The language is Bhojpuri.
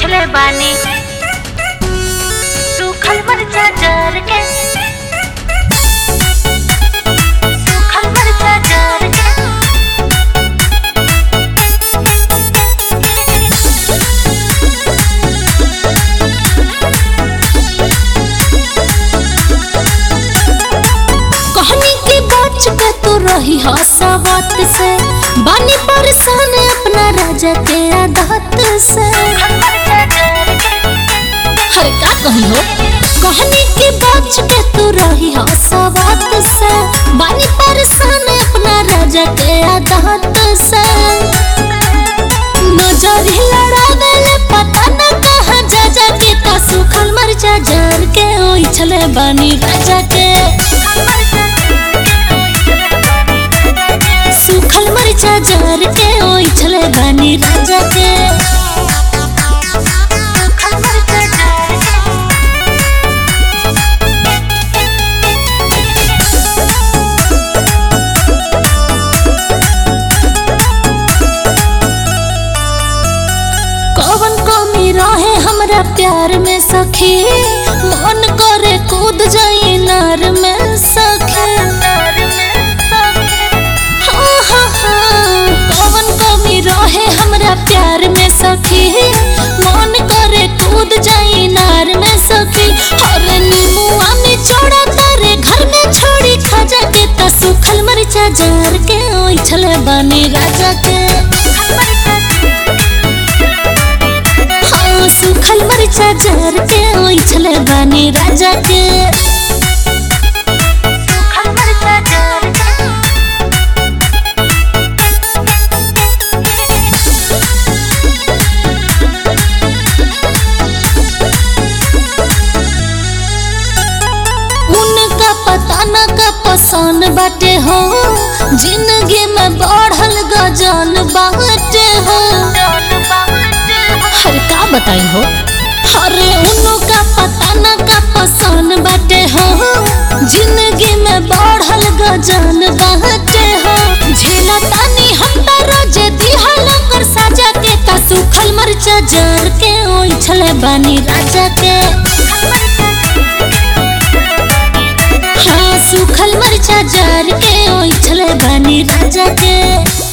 ओइठले बानी सूखल मरचा जर के सूखल मरचा जर के कहनी के बच के तू रही हसावत से बानी परेशान अपना राजा के आदत से मरचा जर के हर का कही हो कहनी के बच के तू रही हसावत से बानी परेशान अपना राजा के आदत से नजर ही लड़ावे ले पता न कहाँ जा जा के ता सुखल मरचा जर के ओइ छले बानी राजा के सूखल मरचा जर के ओइ छले बानी राजा के सूखल मरचा जर के कौन कमी रहे हमरा प्यार में सखी मन करे कूद जाई नार में सखी हाँ, हाँ, हाँ। कौन कमी रहे हमरा प्यार में सखी मन करे कूद जाई नार में सखी और नीमुआ में चौड़ा करे घर में छोड़ी खजा के ता सुखल मरचा जार के ओइ छले बानी राजा के हाँ सुखल मरचा जार के ओइ छले बानी राजा के सूखल मरचा जर के उनका पता न का पसंद बाटे हो जिंदगी में बढ़ल गजन बाटे हो हर का बताई हो अरे उनका पता न का पसंद बाटे हो जिंदगी में बढ़ल गजन बाटे हो झेला तानी हम त रोज दिहल कर साजा के ता सुखल मरचा जर के ओइ छले बानी राजा के हाँ सूखल मरचा जार के ओइ छले बानी राजा के